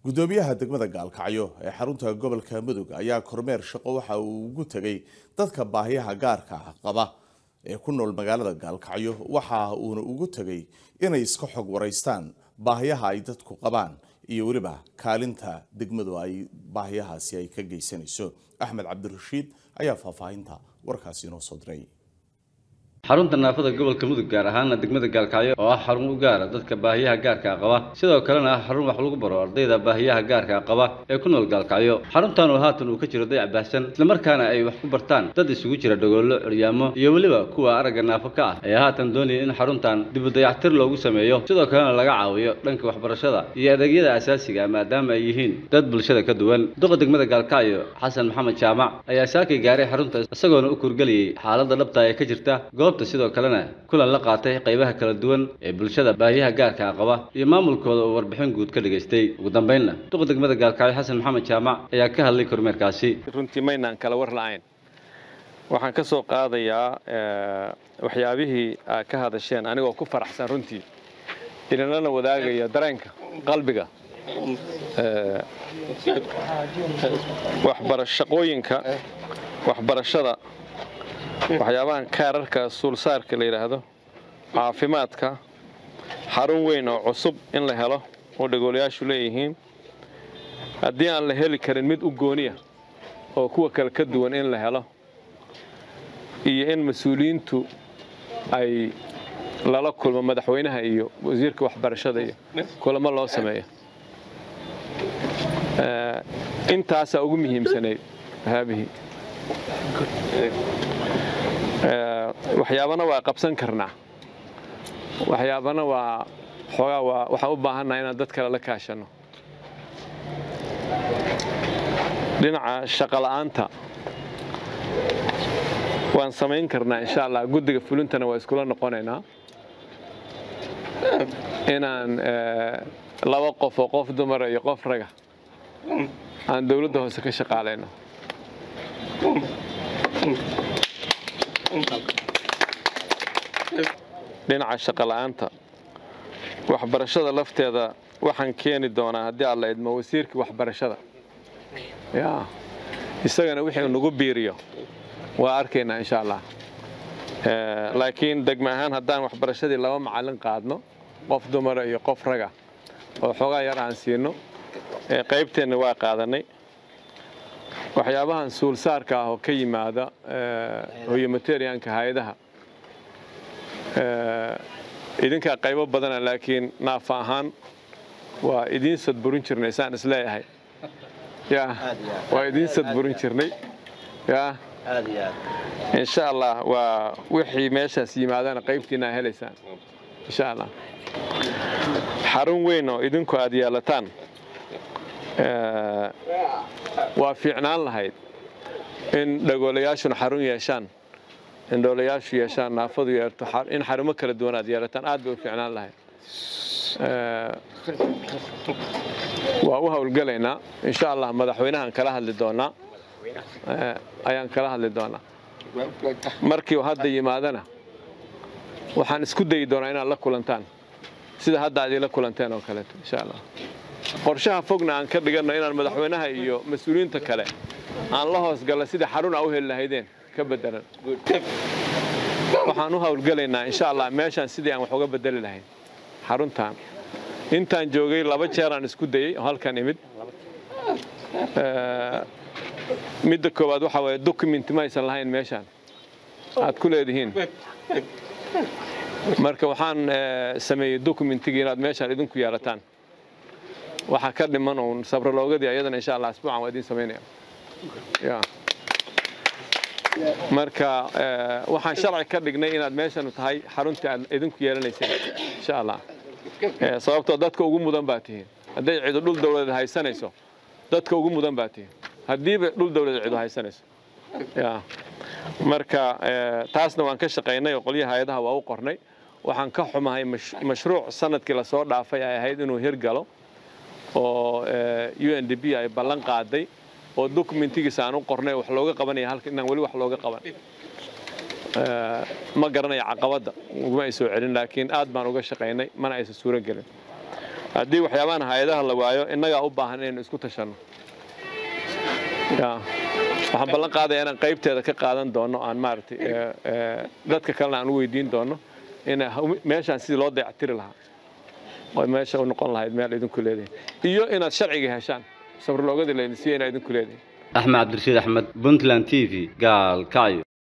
gudoomiyaha degmada gaalkacyo ee xarunta gobolka mudug ayaa kormeer shaqo waxa uu ugu tegay dadka baahiyaha gaarka ah qaba ee ku nool magaalada gaalkacyo waxa uuna ugu tegay inay iska xog waraystaan baahiyaha ay dadku qabaan iyo weliba kaalinta degmadu ay baahiyahaasi ay ka geysanayso axmed cabdirashiid ayaa faahfaahinta warkaasi inoo soo diray xarunta naafada gobolka mudug gaar ahaana degmada gaalkacyo oo ah xarun u gaara dadka baahiyaha gaarka qaba sidoo kalena ah xarun wax lagu baro ardayda baahiyaha gaarka qaba ee ku nool gaalkacyo xaruntan oo haatan uu ka jiro dayac baahsan islamarkaana ay wax ku bartaan dad isugu jira dhogoollo curyaamo iyo weliba kuwa aragga naafo ka ah ayaa haatan doonaya in xaruntan dibu dayactir loogu sameeyo sidoo kalena laga caawiyo dhanka waxbarashada iyo adeegyada asaasiga maadaama ay yihiin dad bulshada ka duwan duqa degmada gaalkacyo xasan maxamed jaamac ayaa saakay gaaray xarunta isagoona u kurgeliyey xaaladda dhabta ee ka jirta sidoo kalena kulan la qaatay qaybaha kala duwan ee bulshada baahiyaha gaarka qaba iyo maamulkooda oo warbixin guud ka dhigaystay ugu dambeynna duqa degmada gaalkacyo xasan maxamed jaamac ayaa ka hadlay kormeerkaasi runtii maynaan kala war la'ayn waxaan ka soo qaadayaa waxyaabihii aad ka hadasheen anigoo ku faraxsan runtii idinlana wadaagaya dareenka qalbiga waxbarashaqooyinka waxbarashada waxyaabahan kaararka suulsaarka la yidhaahdo caafimaadka xarun weyn oo cusub in la helo oo dhagoolayaashu leeyihiin haddii aan la heli karin mid u gooniya oo kuwa kale ka duwan in la helo iyo in mas-uuliyiintu ay lala kulmo madaxweynaha iyo wasiirka waxbarashada iyo kulamo loo sameeyo intaasaa ugu muhiimsanayd haabihii waxyaabana waa qabsan karnaa waxyaabana waa xoogaa waa waxaan u baahannaha inaan dad kale la kaashanno dhinaca shaqola'aanta waan samayn karnaa insha allah guddiga fulintana waa iskula noqonaynaa inaan laba qof oo qof dumara iyo qof raga aan dowladda hoose ka shaqaalayno dhinaca shaqola'aanta waxbarashada lafteeda waxaan keeni doonaa haddii alla idmo wasiirkii waxbarashada ya isagana wixii nagu biiriyo waa arkaynaa insha allah laakiin degme ahaan haddaan waxbarashadii laba macallin qaadno qof dumara iyo qof raga oo xoogaa yar aan siino qaybteenna waa qaadanay waxyaabahan suulsaarka ah oo ka yimaada hoyomateriyanka hay-adaha idinkaa qaybo badana laakiin naafa ahaan waa idiin sadburin jirnay saan isleeyahay ya waa idiin sadburin jirnay ya insha allah waa wixii meeshaas yimaadana qaybtiina aa helaysaan insha allah xarun weyn oo idinku aad yeelataan waa fiicnaan lahayd in dhagoolayaashuna xarun yeeshaan indhoolayaashu yeeshaan naafadu yeerto in xarumo kala duwan aad yeelataan aad bay u fiicnaan lahayd waa u howlgelaynaa insha allah madaxweynahaan kala hadli doonaa ayaan kala hadli doonaa markii hadda yimaadana waxaan isku dayi doonaa inaad la kulantaan sida hadda aad ila kulanteen oo kaleeto insha allah qorshaha fogna aan ka dhiganno inaan madaxweynaha iyo mas-uuliyiinta kale aan la hoosgalla sidai xarun aa u heli lahaydeen ka bedelan waxaan u howlgelaynaa insha allah meeshaan sidii aan wax uga bedeli lahayn xaruntan intaan joogay laba jeer aan isku dayey oo halkan imid midda koowaad waxaa waye document ma aysan lahayn meeshaan aad ku leedihiin marka waxaan sameeyey documentigii inaad meeshaan idinku yeelataan waxaa ka dhiman uun sabraloogadii ayadana insha allah asbuucan waa idiin samaynaya ya marka waxaan sharci ka dhignay inaad meeshan tahay xaruntii aad idinku yeelanayseen insha allah sababtoo dadka ugu mudan baa tihiin hadday cidu dhul dawladeed haysanayso dadka ugu mudan baa tihiin haddiiba dhul dawladeed cidu haysanayso ya marka taasna waan ka shaqaynay oo qolyaha hay-adaha waa u qornay waxaan ka xumahay mashruuc sanadkii lasoo dhaafay ay ahayd inuu hirgalo oo u n d b ay ballan qaaday oo dokumentigiisa aan u qornay wax looga qabanaya halka inaan weli wax looga qaban ma garanaya caqabadda uguma ay soo celin laakiin aad baan uga shaqaynay mana aysan suuro gelin haddii waxyaabahan hay-adaha la waayo innagaa u baahan inaynu isku tashanno ya waxaan ballan qaadaya inaan qaybteeda ka qaadan doono aan maaragtay dadka kalena aan u weydiin doono in meeshaan sidii loo dayactiri lahaa oo meesha u noqon lahayd meel idinku leedahay iyo inaad sharciga heshaan sabrloogadii laydin siiya inaad idinku leedahay axmed cabdirashiid axmed puntland t v gaalkacyo